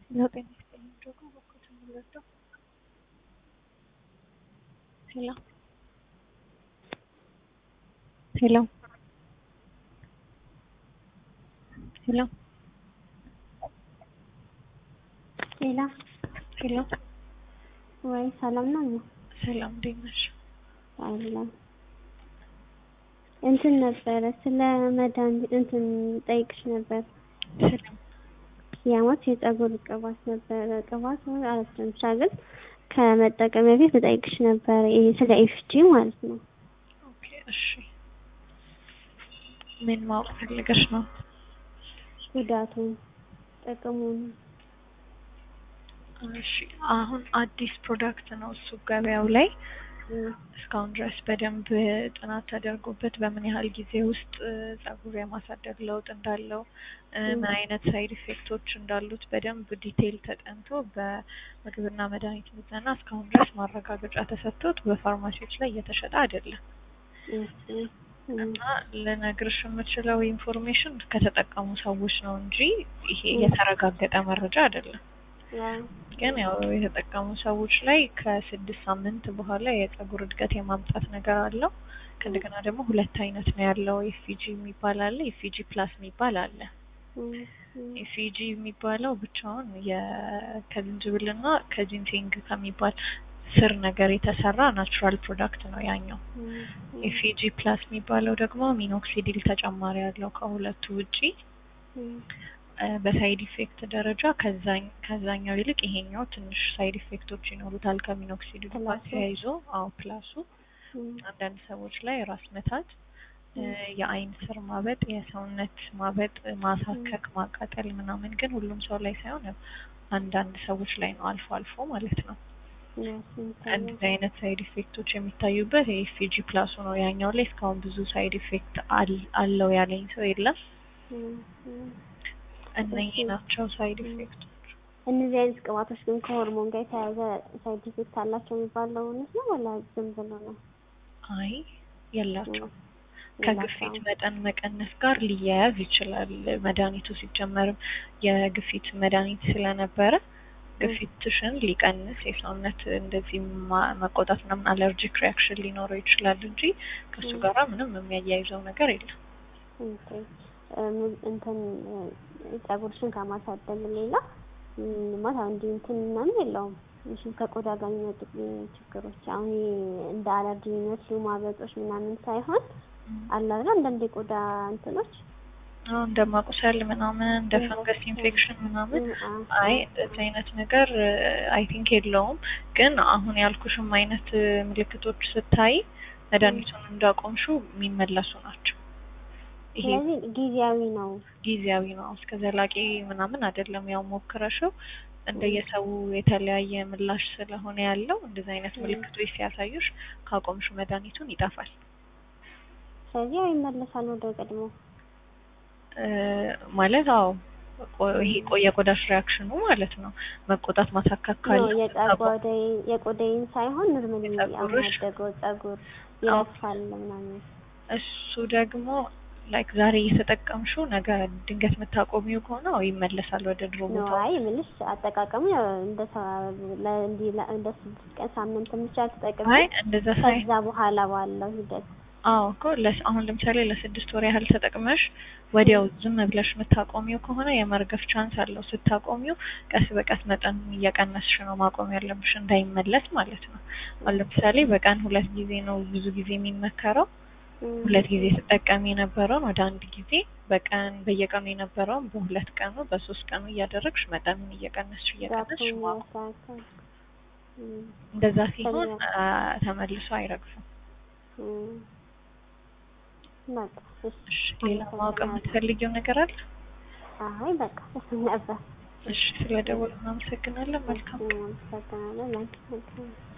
ሄሎ ጤና ይስጥልኝ ጆጋ በኩል የምንረዳው ሄሎ ሄሎ ሄሎ ሌላ ሄሎ ወይ ሰላም ነው ነው ሰላም እንዴት ነሽ? አይደለም እንትን ነበረ ስለ መድኃኒት እንትን ጠይቅሽ ነበር። ሰላም ያማት የፀጉር ቅባት ነበረ ቅባት ወይ አላስታውስም ብቻ ግን ከመጠቀም በፊት ልጠይቅሽ ነበረ ይሄ ስለ ኤፍጂ ማለት ነው። ኦኬ እሺ ምን ማወቅ ፈልገሽ ነው? ጉዳቱን ጥቅሙን እሺ አሁን አዲስ ፕሮዳክት ነው እሱ ገበያው ላይ እም፣ እስካሁን ድረስ በደንብ ጥናት ተደርጎበት በምን ያህል ጊዜ ውስጥ ጸጉር የማሳደግ ለውጥ እንዳለው እ፣ ምን አይነት ሳይድ ኢፌክቶች እንዳሉት በደንብ ዲቴይል ተጠንቶ በምግብና መድኃኒት ምዘና እስካሁን ድረስ ማረጋገጫ ተሰጥቶት በፋርማሲዎች ላይ እየተሸጠ አይደለም እም፣ እም፣ እም፣ እና ልነግርሽ የምችለው ኢንፎርሜሽን ከተጠቀሙ ሰዎች ነው እንጂ ይሄ የተረጋገጠ መረጃ አይደለም። ያው ግን ያው የተጠቀሙ ሰዎች ላይ ከስድስት ሳምንት በኋላ የጸጉር እድገት የማምጣት ነገር አለው። ከእንደገና ደግሞ ሁለት አይነት ነው ያለው። ኤፍጂ የሚባል አለ፣ ኤፍጂ ፕላስ የሚባል አለ። እም፣ እም፣ ኤፍጂ የሚባለው ብቻውን የ- ከዝንጅብልና ከጂንሴንግ ከሚባል ስር ነገር የተሰራ ናቹራል ፕሮዳክት ነው ያኛው። እም፣ ኤፍጂ ፕላስ የሚባለው ደግሞ ሚኖክሲዲል ተጨማሪ ያለው ከሁለቱ ውጪ እም፣ እ፣ በሳይድ ኢፌክት ደረጃ ከዛኝ ከዛኛው ይልቅ ይሄኛው ትንሽ ሳይድ ኢፌክቶች ይኖሩታል ከሚኖክሲዲል ጋር ፕላሱ? ተያይዞ። አዎ ፕላሱ እም፣ አንዳንድ ሰዎች ላይ ራስ ምታት፣ እ፣ የአይን ስር ማበጥ፣ የሰውነት ማበጥ፣ ማሳከክ፣ ማቃጠል ምናምን ግን ሁሉም ሰው ላይ ሳይሆን ያው አንዳንድ ሰዎች ላይ ነው አልፎ አልፎ ማለት ነው። ያው ስንት እንደዚህ አይነት ሳይድ ኢፌክቶች የሚታዩበት የኤፍጂ ፕላሱ ነው። ያኛው ላይ እስካሁን ብዙ ሳይድ ኢፌክት አል- አለው ያለኝ ሰው የለም። እም፣ እም። እነኚህ ናቸው ሳይድ ኢፌክቶች። እነዚህ አይነት ቅባቶች ግን ከሆርሞን ጋር የተያያዘ ሳይድ ኢፌክት አላቸው የሚባለው እውነት ነው ወላ ዝም ብሎ ነው? አይ የላቸው እም፣ ከግፊት የላቸውም። መጠን መቀነስ ጋር ሊያያዝ ይችላል። መድኃኒቱ ሲጀመርም የግፊት መድኃኒት ስለነበረ ግፊትሽን ሊቀንስ የሰውነት እንደዚህ ማ- መቆጣት ምናምን አለርጂክ ሪያክሽን ሊኖረው ይችላል እንጂ ከእሱ ም። ጋራ ምንም የሚያያይዘው ነገር የለም። ኦኬ እም፣ እንትን እ፣ ፀጉርሽን ከማሳደግ ሌላ እም፣ ማለት አሁን እንዲህ እንትን ምናምን የለውም። እሺ ከቆዳ ጋር የሚመጡ ችግሮች አሁን ይሄ እንደ አለርጂ የሚመስሉ ማበጦች ምናምን ሳይሆን አለ አይደል አንዳንድ የቆዳ እንትኖች አሁን እንደ ማቁሰል ምናምን እንደ ፈንገስ ኢንፌክሽን ምናምን እም፣ አ- አይ አ- እንደዚህ አይነት ነገር አይ ቲንክ የለውም። ግን አሁን ያልኩሽም አይነት እ፣ ምልክቶች ስታይ መድኃኒቱን እንዳቆምሹ የሚመለሱ ናቸው። ይሄ ስለዚህ ጊዜያዊ ነው። ጊዜያዊ ነው። እስከ ዘላቂ ምናምን አይደለም። ያው ሞክረሽው እንደየሰው የተለያየ ምላሽ ስለሆነ ያለው እንደዚህ አይነት ምልክቶች ሲያሳዩሽ ካቆምሽ መድኃኒቱን ይጠፋል። ስለዚህ ያው ይመለሳል ወደ ቀድሞ። እ፣ ማለት አዎ ቆ- ይሄ ቆ- የቆዳሽ ሪያክሽኑ ማለት ነው። መቆጣት ማሳካክ ካለ ነው የጸጉሬ የቆዳዬን ሳይሆን ኖርማሊ አሁን የጸጉርሽ? ያደገው ጸጉር ይረግፋል ምናምን። እሱ ደግሞ ላይክ ዛሬ እየተጠቀምሽው ነገ ድንገት የምታቆሚው ከሆነ አዎ ይመለሳል ወደ ድሮ ነው ቦታው። አይ ምልሽ አጠቃቀሙ ያው እንደ ሰ- ለ- እንዲህ ለ- እንደ ስድስት ቀን ሳምንት ብቻ ተጠቅሜ አይ እንደዛ ሳይ ከዛ በኋላ ባለው ሂደት አዎ እኮ ለስ አሁን ለምሳሌ ለስድስት ወር ያህል ተጠቅመሽ ወዲያው ዝም ብለሽ የምታቆሚው ከሆነ የመርገፍ ቻንስ አለው። ስታቆሚው ቀስ በቀስ መጠን እየቀነስሽ ነው ማቆም ያለብሽ እንዳይመለስ ማለት ነው። አሁን ለምሳሌ በቀን ሁለት ጊዜ ነው ብዙ ጊዜ የሚመከረው። እም፣ ሁለት ጊዜ ስጠቀሚ የነበረውን ወደ አንድ ጊዜ በቀን በየቀኑ የነበረውን በሁለት ቀኑ በሶስት ቀኑ እያደረግሽ መጠኑን እየቀነስሽ እየቀነስሽ ዛፉን ማቆም። ያሳካል። እም፣ እንደዛ ሲሆን ከዛ- አ፣ ተመልሶ አይረግፍም። እም። በቃ እሺ። እሺ ሌላ ማወቅ የምትፈልጊው ነገር አለ? አይ በቃ እሱ ነበር። እሺ ስለደወሉ እናመሰግናለን። መልካም እሺ፣ አመሰግናለሁ። መልካም ቀን።